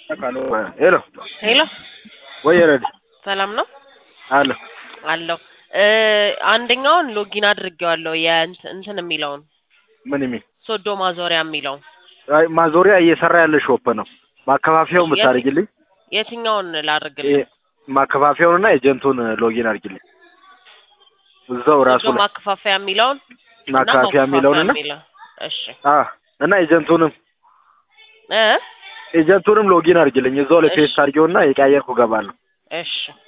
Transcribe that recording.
ሄሎ ሄሎ ወይ ረዲ ሰላም ነው አለ አለው እ አንደኛውን ሎጊን አድርጌዋለሁ የእንት- እንትን የሚለውን ምን የሚል ሶዶ ማዞሪያ የሚለውን አይ ማዞሪያ እየሰራ ያለ ሾፕ ነው። ማከፋፈያውን የት- ብታደርግልኝ የትኛውን ላድርግልህ? ይሄ ማከፋፈያውንና ኤጀንቱን ሎጊን አድርግልኝ እዛው ራሱ ሶዶ ላይ ማከፋፈያ የሚለውን እና ማከፋፈያ የሚለውንና የሚለው እሺ አ እና ኤጀንቱንም እ ኤጀንቱንም ሎጊን አድርግልኝ እዛው ላይ እሺ። ፔስት አድርጌውና የቀያየርኩ ገባለሁ። እሺ